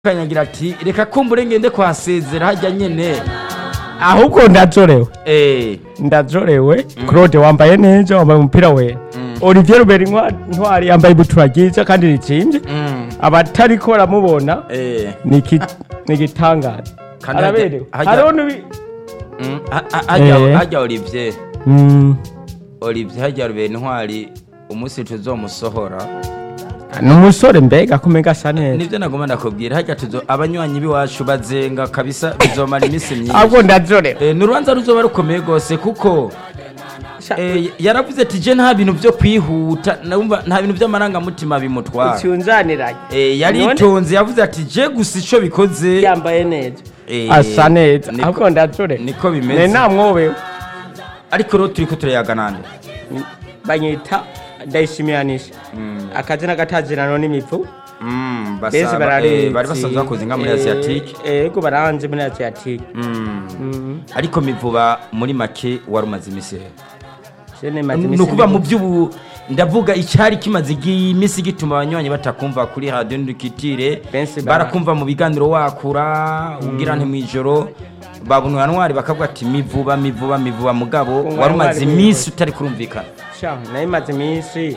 kanyagira ati reka kumbure ngende kuhasezera hajya nyene ahubwo ndazorewe eh ndazorewe claude wambaye neza wambaye umupira wera olivier ruberi Ntwa- ntwari yambaye ibutura ryiza kandi ritsimbye mm, abatariko baramubona eh ni iki- ni igitangaza Kandi araberewe hajya- hariho n'ubi mm, ha- ha- hajya Eh. hajya Olivier Mm, Olivier hajya rubera intwari umunsi tuzomusohora ni umusore mbega kumenga asa neza nivyo nagomba ndakubwira hajya tuzo abanywanyi biwacu bazenga kabisa bizomara iminsi myinshi ahubwo ndazorewe Eh, ni urubanza ruzoba rukomeye rwose kuko eh, yaravuze ati je nta bintu vyo kwihuta numva nta bintu vy'amarangamutima bimutwara ucyunzaniranye Eh, yaritonze yavuze ati je gusa ico bikoze yambaye neza eh, asa neza niko- ahubwo ndazorewe niko ne bimeze namwobewe ariko rero turiko turayaga nande banyita ndayishimiyanisha akazina gatazirano n'imivu Mm, benshi basaba- bararizi eh, bari basanzwe bakoze inka muri asiatique yego baranze muri asiatike Mm. ariko mivuba muri make wari umaze imisi rero ni ni ukuvuga mu by'ubu ndavuga icyari kimaze iminsi gituma abanywanyi batakumva kuri radiyo ndukitire Benshi bara- barakumva mu biganiro wakura ubwira nti mu ijoro babona ntwari bakavuga ati mivuba mivuba mivuba mugabo Kunga wari umaze ntwari iminsi utari kurumvikana nayo imaze iminsi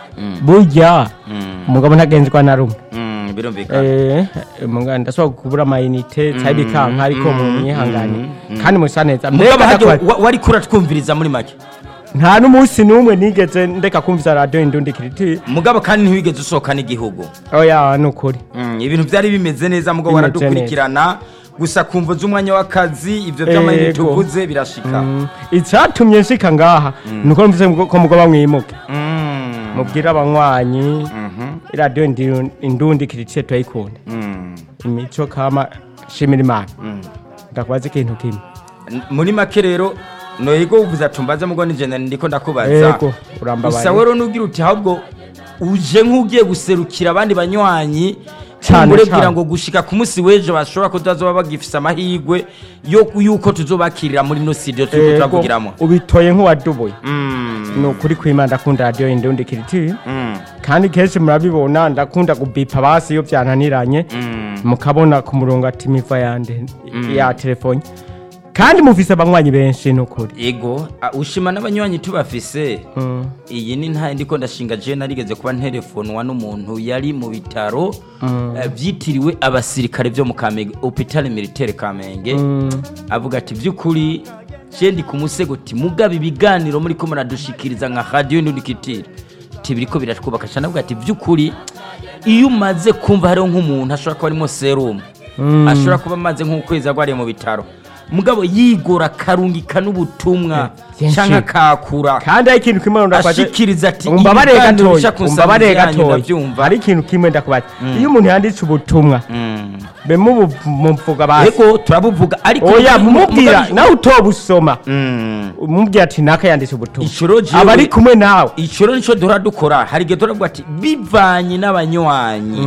burya umugabo ntagenzwa na rumwe Mm, birumvikana Eh, umugabo ndashobora kubura amayinite cyangwa ibikanka ariko mu mwihangane kandi musa neza mugabo Mbega hajya ndakwa- wa- wari kuratwumviriza muri make nta n'umunsi n'umwe nigeze ndeka kumvisa radiyo indundi kiriti mugabo kandi ntiwigeze usohoka n'igihugu oya ni ukuri Mm, ibintu byari bimeze neza mugabo Bimeze waradukurikirana gusa kumva z'umwanya w'akazi ibyo by'amayinite Ego. uvuze birashika Mm, icyatumye nshika ngaha ni uko mvise ko mugabo mwimuke Mm. mubwire abanywanyi Mhm. radiyo Ndi- indundi kiriti turayikunda Mm. imico kama shimira imana Mm. ndakubaza ikintu kimwe N- muri make rero noyego uvuze ati mbaze mugo ni jenda ndiko ndakubaza Ego, urambabaye. gusa rero nugira uti ahubwo uje nk'ugiye guserukira abandi banywanyi Cane, kumbure cane. bwira ngo gushika ku munsi w'ejo bashobora ko tuzoba bagifise amahirwe yo yuko tuzobakirira muri no studio turiko Ego, turavugiramo ubitoye nk'uwadubuye Mm. ni ukuri kwima ndakunda radiyo indundi kiriti Mm. kandi kenshi murabibona ndakunda gubipa basi iyo byananiranye Mm. mukabona ku murongo ati miva yande ya telefone kandi mufise abanywanyi benshi ni ukuri ego a- ushima n'abanywanyi tubafise Mm. iyi ni nta ndiko ndashinga je narigeze kuba nterefonwa n'umuntu yari mu bitaro eh, vyitiriwe abasirikare vyo mu Kamenge hôpital militaire Kamenge avuga ati vy'ukuri je ndi ku musego ti mugaba ibiganiro muri ko muradushikiriza nka radio n'udukitire ti biriko biratwubaka cyane avuga ati vy'ukuri iyo umaze kumva hariho nk'umuntu ashobora kuba arimo serum ashobora kuba amaze nk'ukwezi agwariye mu bitaro mugabo yigora akarungika n'ubutumwa byinshi. canke akakura kandi hari ikintu kimwe ndakwaje ashikiriza ati umbabarire ibiganiro gatoya bica ku umbabarire nsanganyamatsiko yanyu gatoya ndavyumva. hari ikintu kimwe ndakubaza iyo umuntu yanditse ubutumwa Mm. be mumuvuga basi ego turabuvuga ariko oya mugabe- mumubwira mugabe- nawe utobusoma Mm. umubwira ati naka yanditse ubutumwa Icuro jewe- aba ari kumwe nawe icyo nico duhora dukora hari igihe turavuga ati bivanye n'abanywanyi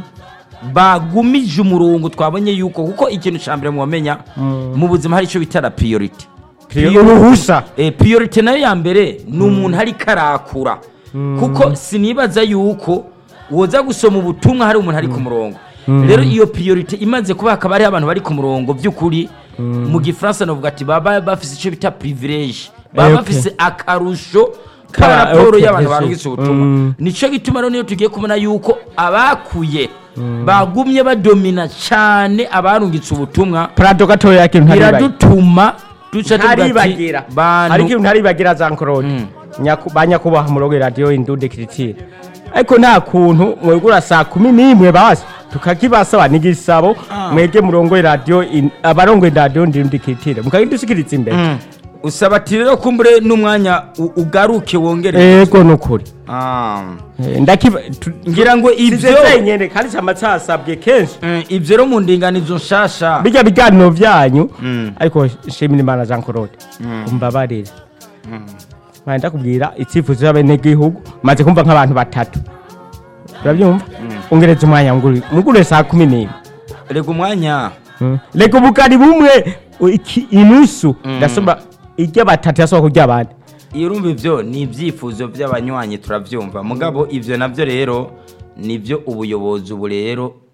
bagumije umurongo twabonye yuko kuko ikintu cya mbere mwamenya mu buzima hari icyo bita la priority uruhusa Eh, priority nayo ya mbere ni umuntu ari karakura kuko sinibaza yuko woza gusoma ubutumwa hari umuntu ari ku murongo rero iyo priority imaze kuba hakaba hariho abantu bari ku murongo by'ukuri mu gifaransa navuga ati baba bafise icyo bita privilege baba Eh, okay. bafise akarusho Ka- ka raporo okay, y'abantu yes, barungitse yes. ubutumwa Mm. nicyo gituma rero niyo tugiye kubona yuko abakuye bagumye badomina cyane abarungitse ubutumwa parado gatoya y'ikintu ntaribagira biradutuma duca tuvuga ati ntaribagira hari bantu ikintu ntaribagira za nkorode ba nyakubahwa murongo radiyo indundi kiritire ariko nta kuntu mwegura saa kumi n'imwe basi tukakibasaba n'igisabo mwege murongo radiyo in- abarongo radiyo indundi kiritire mukagidushikiriza imbere Mm. usaba ati rero kumbure n'umwanya u- ugaruke wongere ego ni ukuri Ah. Eh, ndakiba tu- ngira ngo ibyo size nyene kandi cyama cyasabwe kenshi Mm, ibyo rero mu ndinganizo nshasha bijya biganiro byanyu ariko shimira imana jean claude umbabarire mpande ndakubwira icyifuzo cy'abenegihugu maze kumva nk'abantu batatu urabyumva ungeretse umwanya nguri mugure saa kumi n'imwe rega umwanya reka ubukari bumwe u- iki- inusu ndasoma irya batatu yasohoka kurya abandi iyo urumva ibyo ni ibyifuzo by'abanywanyi turabyumva mugabo ibyo nabyo rero nibyo ubuyobozi ubu rero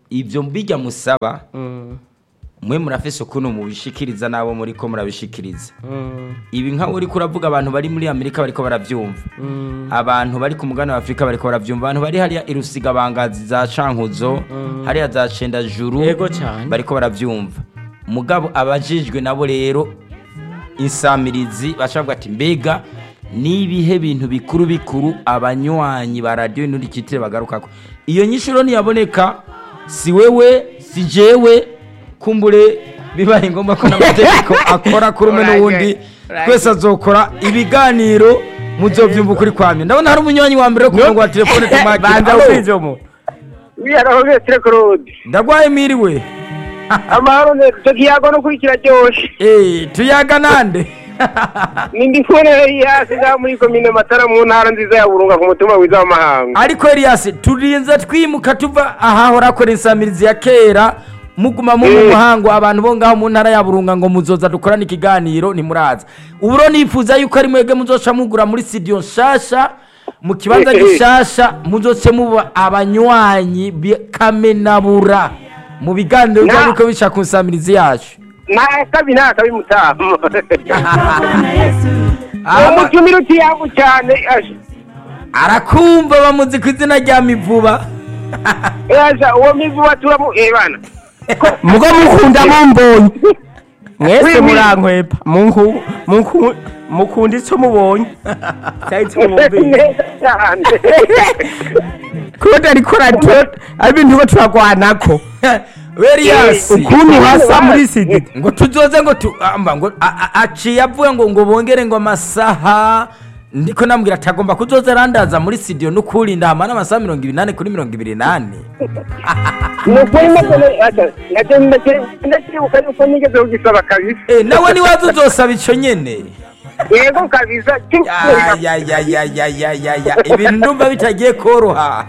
ibyo bijya musaba Mm, mwe murafise ukuntu mubishikiriza n'abo muri ko murabishikiriza mm, ibi nkaho uriko uravuga abantu bari muri amerika bariko baravyumva mm, abantu bari ku mugabane wa afurika bariko baravyumva abantu bari hariya irusiga bangazi za cankuzo hariya za cenda juru yego cyane bariko baravyumva mugabo abajijwe nabo rero insamirizi bashavuga ati mbega nibihe bintu bikuru bikuru abanywanyi ba radiyo nturikitire bagarukako iyo nyishuro ntiyaboneka si wewe si jewe kumbure bibaye ngombwa ko n'amategeko akora kuri umwe n'uwundi twese azokora ibiganiro muzovyumva ukuri kwamye ndabona hari umunywanyi wa mbere wo ku murongo wa telefone banza tumakira ukwinjira umuntu wiyaraho metero korode ndagwaye miriwe amahoro neza icyo kiyago no kuri kiraryoshe Eh, tuyaga nande ni ndi kubona hasi za muri komine matara mu ntara nziza ya burunga ku mutima wiza w'amahanga ariko Elias turinze twimuka tuva ahahora akora insamirizi ya kera muguma mu Eh. muhango abantu bo ngaho mu ntara ya burunga ngo muzoza dukorane ikiganiro ntimuraza uburo nifuza yuko ari mwebwe muzoca mugura muri studio nshasha mu kibanza Eh, eh. gishasha muzoce muba abanywanyi kamenabura mu biganiro Na- byariko bica ku nsamirizi yacu nta kabi nta kabi mutamu Aha, umutumire utiyago cyane asha arakumva bamuzi ku izina rya mivuba asha uwo mivu waturamo eh bana mugo mukunda mumbonye mwese Oui, oui. murankwepa munku- munku- mukunda icyo mubonye cyari icyo mwumvise neza cyane kuko ariko radiyo ari ibintu bo turagwanako Elias ukuntu hasa muri sidi ngo tuzoze ngo tu amba ngo a- a- aciye avuga ngo ngo bongere ngo amasaha ndiko nambwira atagomba kuzoza arandaza muri studio n'ukuri ndahamana amasaha mirongo ibiri nane kuri mirongo ibiri nane ni ukuri nabyo asha nabyo ndacyibuka yuko nigeze kugisaba kabisa Eh, nawe niwaza uzosaba ico nyene yego kabisa Ya, ya, ya, ya, ya, ya, ya, ya. ibintu ndumva bitagiye koroha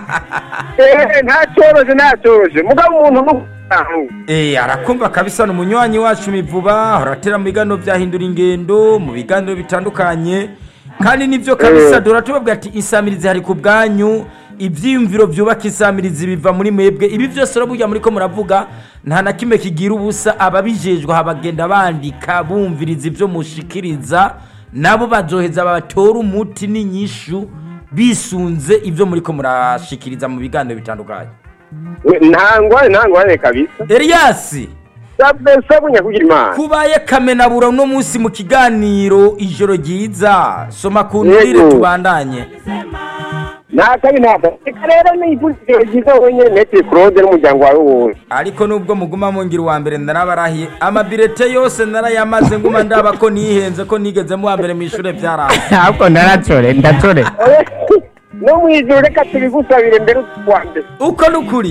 Eh, nta cyoroshye nta cyoroshye mugabo umuntu n'umuntu Eh, arakumva kabisa ni umunywanyi wacu mivuba aratera mu biganiro byahindura ingendo mu biganiro bitandukanye kandi nibyo kabisa dore tubabwira ati insamirizi hari ku bwanyu ibyiyumviro byubaka insamirizi biva muri mwebwe ibi byose rero burya muri ko muravuga nta na kimwe kigira ubusa ababijejwe habagenda bandika bumviriza ibyo mushikiriza nabo bazoheza batora umuti n'inyishu bisunze ibyo muri ko murashikiriza mu biganiro bitandukanye ntangwane ntangwane kabisa Elias sabunya kugira imana kubaye kamenabura uno munsi mu kiganiro ijoro ryiza soma ku nturire Yego. tubandanye nta kabi nta kabi reka rero nifurize ryiza wenyine metero claude n'umuryango wawe wose ariko nubwo muguma mungira uwa mbere narabarahiye amabirete yose narayamaze nguma ndaba ko nihenze ko nigeze mu wa mbere mu ishure byaraye ntabwo ndaratore ndatore no mu ijoro reka tubigusabire mbere utwa mbere uko nukuri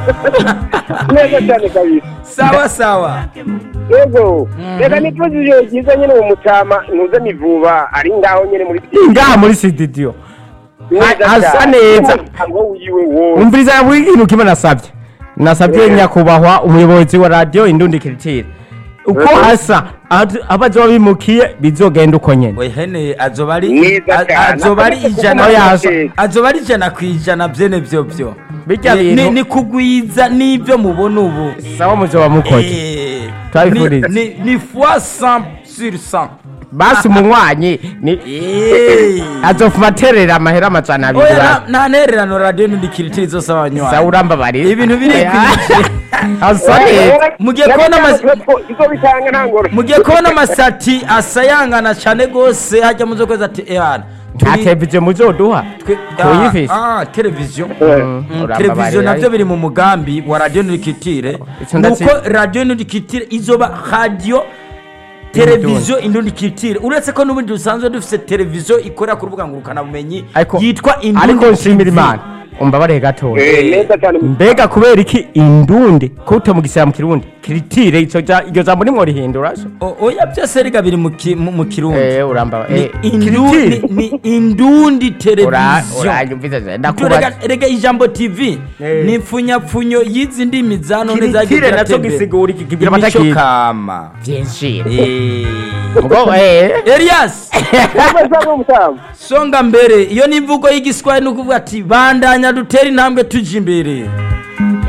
neza cyane kabisa sawa sawa yego reka nifurize ijoro ryiza nyine mu mutama ntuze mivuba ari ngaho nyine muri ngaha muri sididiyo neza asa cyane. neza. n'umuryango wiwe wose umviriza buri kintu kimwe nasabye nasabye nyakubahwa umuyobozi wa radiyo indundi kiritire uko Mhm. hasa abazo- abazoba bimukiye bizogenda uko nyene we hene azoba ari Mwiza a- cyane. azoba ari ijana Oya, ku- asa- azoba ari ijana ku ijana byene byo byo Bijya Ni- bintu- ni- ni kugwiza n'ibyo mubona ubu sawa muzoba mukoze Eh, Twabifuriza. ni- ni ni fois 100 sur 100 basi umunywanyi ni Eh. azofuma aterera amahera amajana abiri oya basi. nta- nta ntererano radiyo n'udukiriti zose sawa abanywanyi urambabarira ibintu birikwiriye asa neza mugiye kubona ama- izo bitanga nta ngoro mugiye kubona amasati asayangana cyane rwose hajya mu zo kwezi ati ehana nta televiziyo muzoduha tuyifise televiziyo Mm, Mm, urambabarira televiziyo nabyo ariko. biri mu mugambi wa radiyo nurikitire Icyo ndatsi- nuko radiyo nurikitire izoba radiyo televiziyo indundikitire uretse ko n'ubundi dusanzwe dufite televiziyo ikorera ku rubuga ngurukanabumenyi ariko yitwa ariko nshimira TV. imana umbabarire gatoya Eh, neza cyane mbega kubera iki indundi ko utamugisira mu kirundi kiritire ico ja- iryo jambo nimwo rihindura so O- oya byose rega biri mu ki- mu mu kirundi eh uramba ni eh indu- kiritire ni- ni indundi ura televiziyo uranyumviza Tu ndakubaza rega rega ijambo tv Eh. ni impfunyapfunyo y'izi ndimi za none Kiritire zagiye naco ziratembera. gisigura iki kigira Imico amatakiri. kama vyinshi Eh. ngo eh Elias neza n'umutamu songa mbere iyo ni imvugo y'igiswahili ni ukuvuga ati bandanya dutere intambwe tujya imbere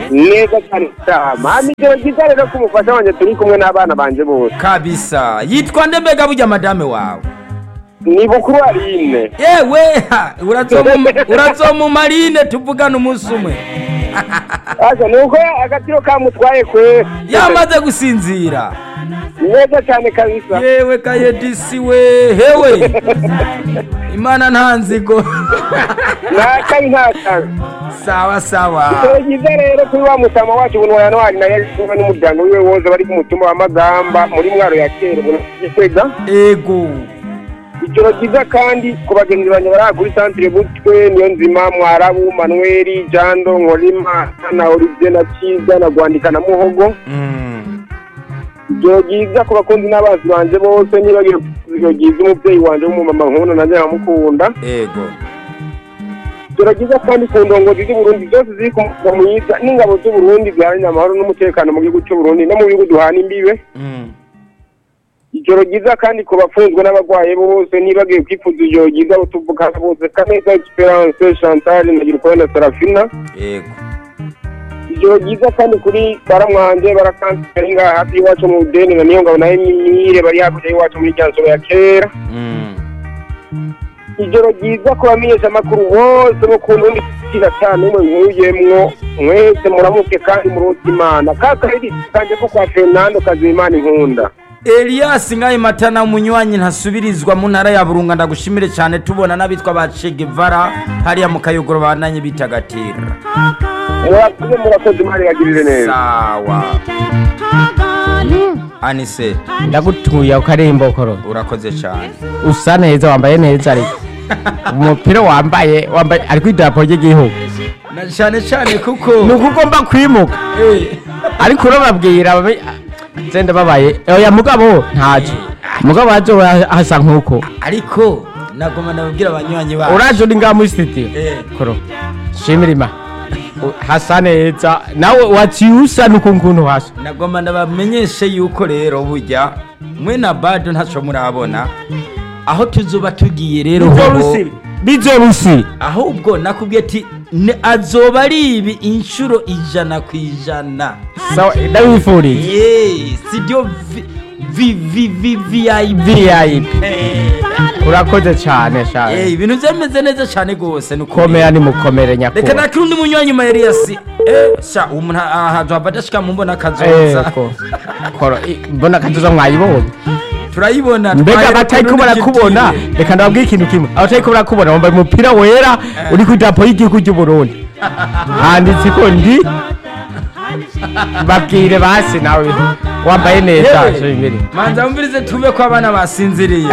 neza cyane cyane hano ijoro ryiza rero ko umufasha wanjye turi kumwe n'abana banje bose kabisa yitwa nde mbega burya madame wawe ni bukuru arine yewe ha, urazomu- urazomumarine tuvugane umunsi umwe asa ni uko agatiro kamutwaye kwe yamaze gusinzira neza cyane kabisa yewe kayedisi we hewe imana nta nzigo nakabi ntakabi sawa sawa ijoro ryiza rero kuri wa mutama wacu buntu wa yanwari nayo ari kumwe n'umuryango wiwe wose bari ku mutumba wa magamba muri mwaro ya kera ubu gikwega ego ijoro ryiza kandi ku bagenzi banjye bari aha kuri santire butwe niyo nzima mwarabu manweri jando nkorima na olivier na cyiza na gwandika na muhogo Mm. ijoro ryiza ku bakunzi n'abazi banje bose nibagiwe ijoro ryiza umubyeyi wanje w'umumama nkunda nanjye nkamukunda ego ijoro ryiza kandi ku ndongozi z'uburundi zose ziri ku murongo mwiza n'ingabo z'uburundi ziharanira amahoro n'umutekano mu gihugu cy'uburundi no mu bihugu duhana imbibe Mm. ijoro ryiza kandi ku bafunzwe n'abarwayi bose nibagiwe kwifuza ijoro ryiza abo tuvugana bose kaneza esperance chantal na girukore na serafina ego ijoro ryiza kandi kuri baramwanje barakanseri ngaha hafi y'iwacu mu budeni na niyo ngabo nayo nyire bari hakurya y'iwacu muri rya nzobe ya kera Mm. ijoro ryiza ku bamenyeshamakuru bose bo ku ntundi kiza cyane umwe nkuyemwo mwese muramuke kandi muruta imana ka kariri kanje ko kwa fernando kazimana inkunda Elias ngaye matana umunywanyi ntasubirizwa mu ntara ya Burunga ndagushimire cyane tubona n'abitwa ba Che Guevara hariya mu kayogoro bananye bitagatira murakoze murakoze imana ibagirire neza sawa anise ndagutuye ukarembo koro urakoze cyane usa neza wambaye neza ariko umupira wambaye wambaye ari ku idarapo ry'igihugu na cyane cyane kuko ni uko ugomba kwimuka Eh, ariko urababwira babe- zenda babaye oya mugabo ntacyo mugabo hazo hasa nk'uko ariko nagoma nababwira abanywanyi bacu uraje uri ngaha muri studio Eh. koro shimira imana U- hasa neza nawe waciye usa n'ukuntu hasa nagoma ndabamenyeshe yuko rero burya mwe na bado ntacyo murabona aho tuzuba tugiye rero hoho bizorusi bizorusi ahubwo nakubwiye ati "Ne- azoba ari ibi inshuro ijana ku ijana sawa ndabifuriye ye sibyo vi- vi vi vi vip vip urakoze cyane Eh, cyane ibintu byameze neza cyane rwose ni ukuri. komera nimukomere reka nyakubahwa nakiri undi munywanyi ma Elias eh sha umuntu ahantu abadashika mu mbona kazoza Ego. koro i- mbona kazoza mwayibonye turayibona mbega twahere abatariko ku rundi barakubona gitire. reka ndababwire ikintu kimwe abatariko barakubona wambaye umupira wera uri ku idarapo y'igihugu cy'uburundi handitse ko ndi babwire basi nawe wambaye neza Yewe, so imbere manza wumvirize tuve ko abana basinziriye